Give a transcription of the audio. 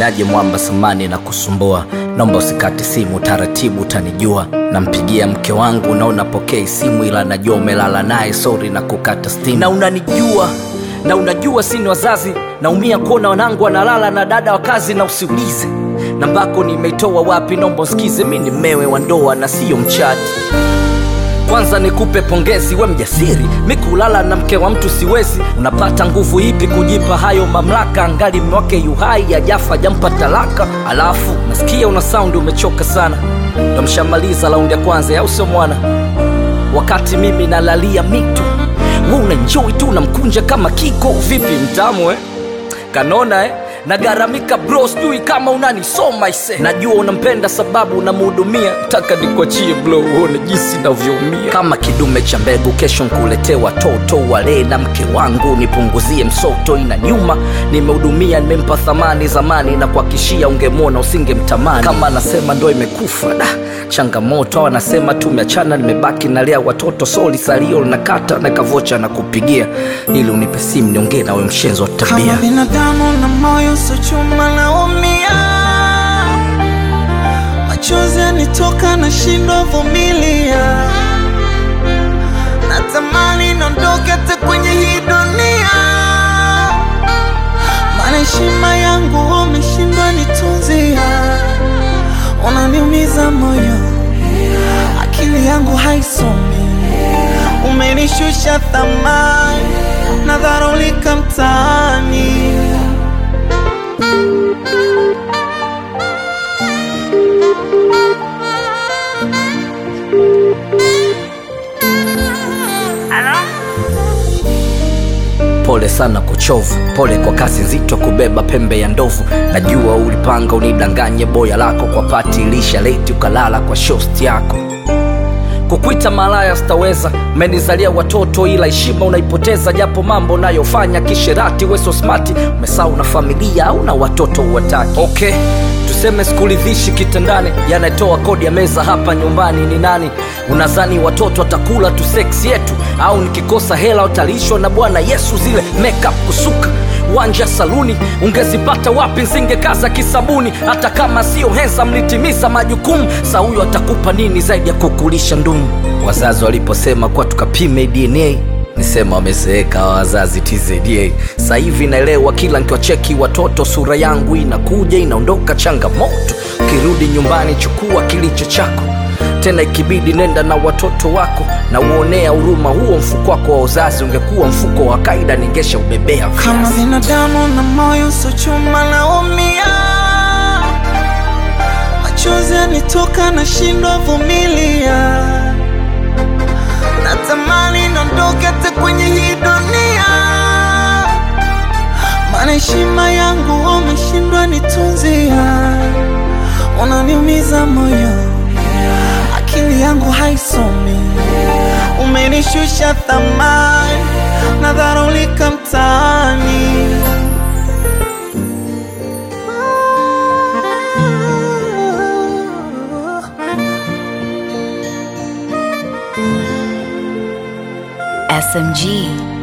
niaje mwamba samani na kusumbua naomba usikate simu taratibu utanijua nampigia mke wangu na unapokea simu ila najua umelala naye sori na kukata stimu na unanijua na unajua sini wazazi naumia kuona wanangu wanalala na dada wa kazi na usiulize nambako nimeitoa wapi naomba usikize mi ni mmewe wa ndoa na siyo mchati kwanza nikupe pongezi we mjasiri mi kulala na mke wa mtu siwezi unapata nguvu ipi kujipa hayo mamlaka angali mwake yuhai ajafa jampa talaka alafu nasikia una saundi umechoka sana tamshamaliza raundi ya kwanza au sio mwana wakati mimi nalalia mito we unanjoi tu unamkunja kama kiko vipi mtamu eh? kanona eh? nagaramika bro sijui kama unanisoma ise najua unampenda sababu unamhudumia taka nikuachie blo uone jinsi navyoumia kama kidume cha mbegu kesho nkuletee watoto walee na mke wangu nipunguzie msoto ina nyuma nimehudumia nimempa thamani zamani na kuakishia ungemwona usingemtamani kama anasema ndo imekufa da changamoto au anasema tumeachana nimebaki nalea watoto soli salio linakata na kavocha na kupigia ili unipe simu niongee nawe mshenzo wa tabia kama binadamu na moyo sio chuma naumia machozi yanitoka na shindo vumilia natamani nondoke hata kwenye hii dunia maana heshima yangu umeshindwa nitunzia unaniumiza moyo akili yangu haisomi umenishusha thamani nadharulika mtaani pole sana kuchovu pole kwa kazi nzito kubeba pembe ya ndovu najua ulipanga unidanganye boya lako kwa pati ilisha leti ukalala kwa shosti yako kukwita malaya sitaweza umenizalia watoto ila heshima unaipoteza japo mambo unayofanya kisherati weso smati umesau na familia au na watoto uwataki okay tuseme sikuridhishi kitandani yanatoa kodi ya meza hapa nyumbani ni nani unazani watoto watakula tu seksi yetu au nikikosa hela utalishwa na bwana yesu zile makeup kusuka wanja saluni ungezipata wapi nsingekaza kisabuni hata kama sio hensa mlitimiza majukumu sa huyo atakupa nini zaidi ya kukulisha ndumu wazazi waliposema kuwa tukapime dna nisema wamezeeka wa wazazi tzda sa hivi naelewa kila nkiwacheki watoto sura yangu inakuja inaondoka changamoto ukirudi nyumbani chukua kilicho chako tena ikibidi nenda na watoto wako na uonea huruma huo mfuko wako wa uzazi ungekuwa mfuko wa kaida ningesha ubebea kama viazi binadamu na moyo sio chuma naumia machozi yanitoka na shindwa vumilia natamani nondoke hata kwenye hii dunia maana heshima yangu umeshindwa nitunzia unaniumiza moyo akili yangu haisomi umenishusha thamani nadharulika mtaani SMG.